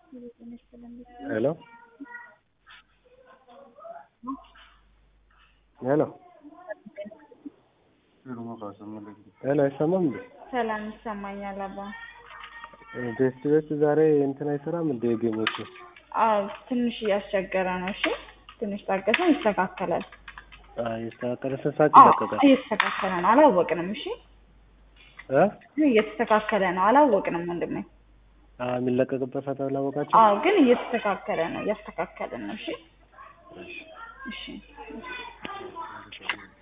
ሄሎ ሄሎ ሄሎ አይሰማም እንዴ? ሰላም ይሰማኛል አባ። ቴስት ቤት ዛሬ እንትን አይሰራም እንዴ? ጌሞቹ አዎ ትንሽ እያስቸገረ ነው። እሺ ትንሽ ታገሰን፣ ይስተካከላል። የተስተካከለ ስንት ሰዓት አዎ ይለቀቃል? እየተስተካከለ ነው። አላወቅንም። እሺ እ እየተስተካከለ ነው። አላወቅንም ወንድሜ። አ የሚለቀቅበት ሰዓት አላወቃችሁ? አዎ ግን እየተስተካከለ ነው። እያስተካከልን ነው። እሺ እሺ